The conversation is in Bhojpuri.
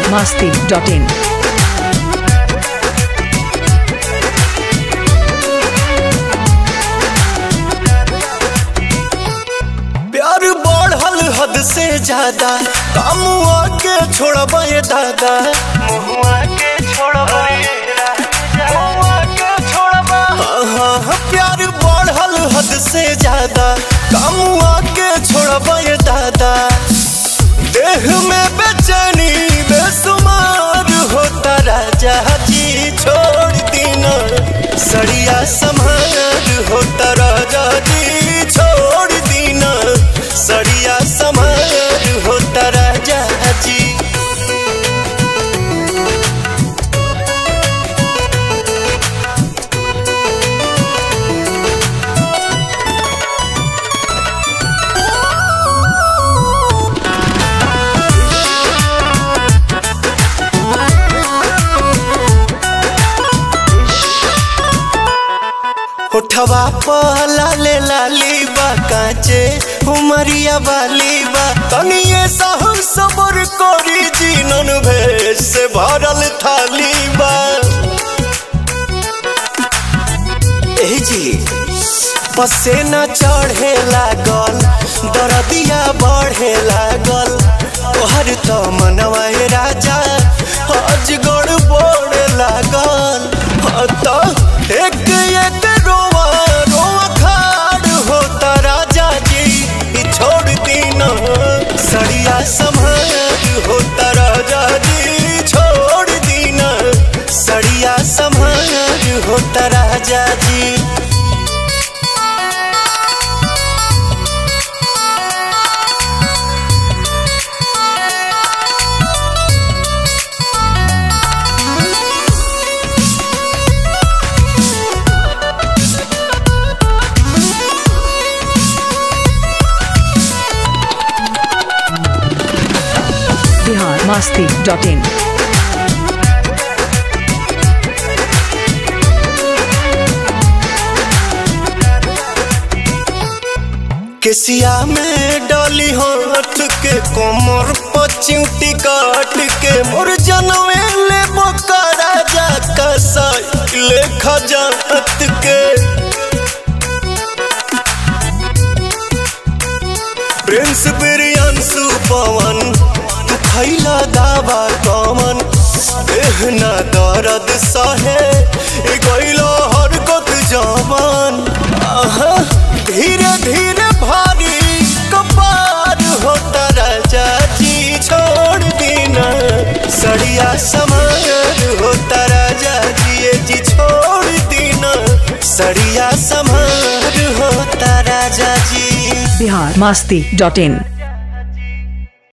biharmasti.in प्यार बढ़ल हद से ज्यादा कामुआ के छोड़बा ये दादा मुहुआ के छोड़बा हाँ, हाँ, प्यार बढ़ल हद से ज्यादा कामुआ के छोड़बा ये दादा देह में बेचैनी बेसुमार होता राजा जी छोड़ दीना सड़िया समार होता राजा जी छोड़ दीना सड़िया समार होता राजा जी उठवा पहला ले लाली बा काचे उमरिया वाली बा तनिए सहम सबर करी जीनन भेष से भरल थाली बा ए जी पसेना चढ़े लागल दरदिया बढ़े लागल तोहर तो मनवा ए राजा अजगड़ बोड़ लागल हाँ तो एक एक रोवा रोवा खाड़ होता राजा जी ई छोड़ दीना सड़िया समार होता राजा जी छोड़ दीना सड़िया समार होता राजा जी biharmasti.in केसिया में डाली हाथ के कोमर पचिउटी काट के मोर जनवे ले बोका राजा का साइकिल खजात के प्रिंस बिरियांसु पवन तू खैला दावा कमन एहना दर्द सहे ए गइलो हरकत जवान आहा धीरे धीरे भारी कपार होता राजा जी छोड़ दीना सड़िया समार होता राजा जी ये जी छोड़ दीना सड़िया समार होता राजा जी biharmasti.in